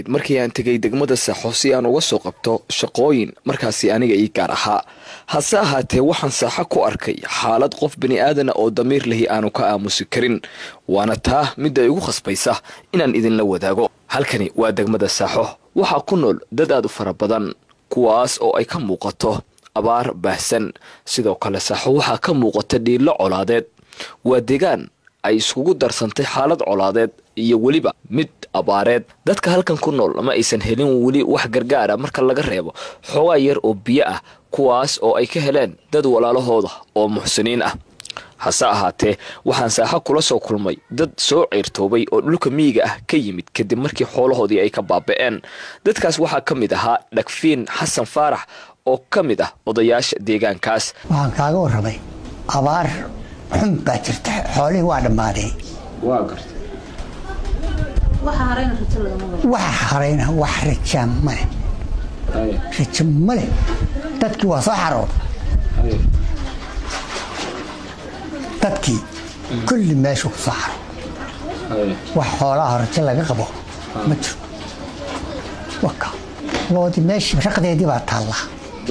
markii aan tegay degmada saaxo si aan uga soo qabto shaqooyin markaasi aniga ii gaar ahaa hase ahaatee waxaan saaxo ku arkay xaalad qof bini aadana oo damiir lahi aanu ka aamusi karin waana taa midda igu khasbaysa inaan idinla wadaago halkani waa degmada saaxo waxaa ku nool dad aad u fara badan kuwaas oo ay ka muuqato abaar baahsan sidoo kale saaxo waxaa ka muuqata dhiilo colaadeed waa deegaan ay iskugu darsantay xaalad colaadeed iyo weliba mid abaareed dadka halkan ku nool ma aysan helin weli wax gargaara marka laga reebo xoogaa yar oo biyo ah kuwaas oo ay ka heleen dad walaalahooda oo muxsiniin ah hase ahaatee waxaan saaxo kula soo kulmay dad soo ceyrtoobay oo dhulka miyiga ah ka yimid kadib markii xoolahoodii ay ka baaba'een dadkaas waxaa ka mid ahaa dhagfiin xasan faarax oo ka mid ah odayaasha deegaankaas waxaan kaaga warramay abaar xun baa jirta xoolihii waa dhammaadeen waxa harayna wax rajaa male rajo male dadkii waa soo xarooda dadkii kulli meeshu ku soo xaro wax xoolaha rajo laga qabo ma jiro waka loodii meeshii raqdeedii baa taallaa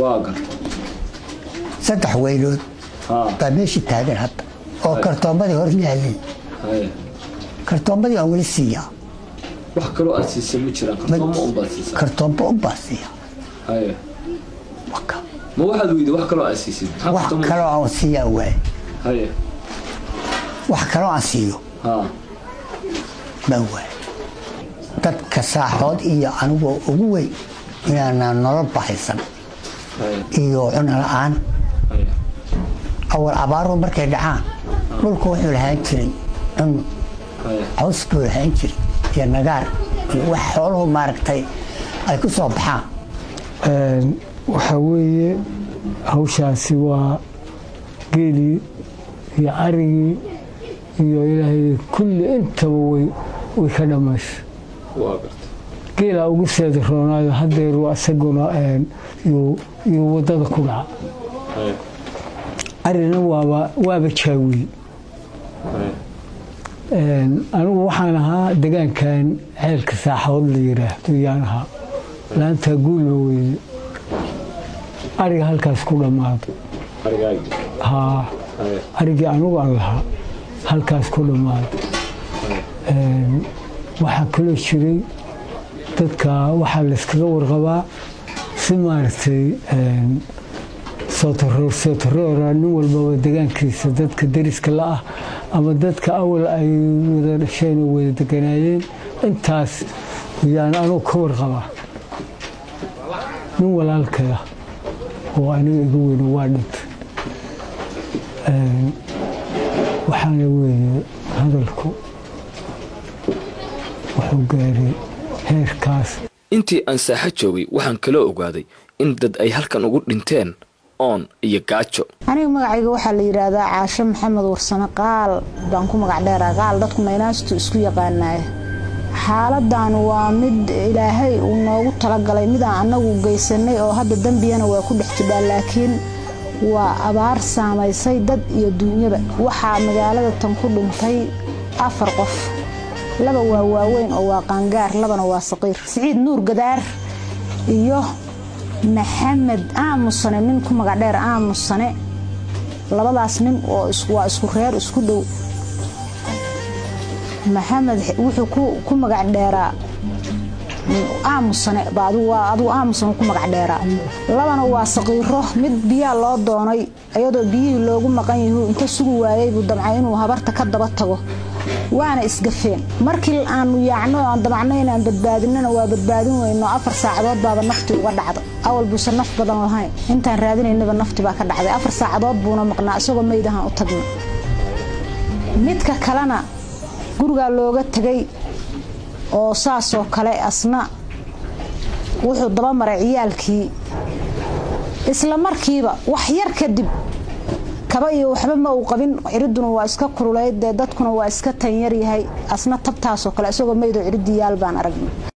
saddex weylood baa meeshii taagan hadda oo kartoomadii hor yaalay kartoomadii aan weli siiyaa wax kaloo aad siisa ma jiraan kartoommo unbaad siisaa kartoomba unbaa siiya haye waka ma waxaad weyday wax kaloo aad siisid maxaa wax kartoommo- kaloo aan siiyaa waaye haye wax kaloo aan siiyo ha baan waaye dadka saaxood iyo anigoo ugu weyn inaanaan nolol bahaysan haye iyo cuno la-aan haye awal abaaruhu markay dhacaan dhulku wuxuu lahaan jiray cun haye caws buu lahaan jiray iyo nagaar iyo wax xooluhu maaragtay ay ku soo baxaan waxaa weeye hawshaasi waa geelii iyo carigii iyo ilaahay kulli intaba way way ka dhammaysa waa garta geelaa ugu seeda roonaayo haddeeru isaguna yuu yuu waddada ku dhaca haye arina waaba waaba jaawiye haye anigu waxaan ahaa degaankan ceelka saaxood la yiraahdo yaan ahaa laantaa guulba weyde ariga halkaas ku dhammaado arigaagi haa haye arigii anugu aan lahaa halkaas ku dhammaado waxaa kaloo jiray dadka waxaa layskaga warqabaa si maaragtay sootaroor sootaroora nin walbaba degaankiisa dadka deriska la ah ama dadka awal ay wada dhasheen oo wada deganaayeen intaas yaan anugu ka warqabaa nin walaalkaya oo aniga igu weyno waa dhintay waxaana weeye hadalku wuxuu gaaray heerkaas intii aan saaxo joogay waxaan kaloo ogaaday in dad ay halkan ugu dhinteen oon iyo gaajo aniga magacayga waxaa la yidhaahdaa caasho maxamed warsame qaal baan ku magac dheeraa qaal dadku naynaastu isku yaqaanaya xaaladan waa mid ilaahay uu noogu talagalay midaan annagu geysanay oo hadda dembiyana waa ku dhex jidhaa laakiin waa abaar saamaysay dad iyo duunyaba waxaa magaalada tan ku dhintay afar qof laba waa waaweyn oo waa qaangaar labana waa saqiir siciid nuur gadaar iyo maxamed aamusane nin ku magac dheer aamusane labadaas nin oo waa isku reer isku dhow maxamed wuxuu ku magac dheeraa aamusane aduu aamusane ku magac dheeraa labana waa saqiiro mid biyaa loo doonay iyadoo biyihii loogu maqan yahu inta sugi waayay buu damcay inuu habarta ka daba tago waana isgafeen markii aanu yaacno aan damacno inaan badbaadinana waa badbaadin weyno afar saacadood baaba nafti uga dhacda awal buusan naf badan lahayn intaan raadinaynaba nafti baa ka dhacday afar saacadood buuna maqnaa isagoo maydahan u tagna midka kalena gurigaa looga tegay oo saasoo kale asna wuxuu daba maray ciyaalkii isla markiiba wax yar kadib kaba iyo waxba ma uu qabin ciriduna waa iska kululeyd dee dadkuna waa iska tanyar yahay asna tabtaasoo kale isagoo maydoo ciridii yaal baan aragnay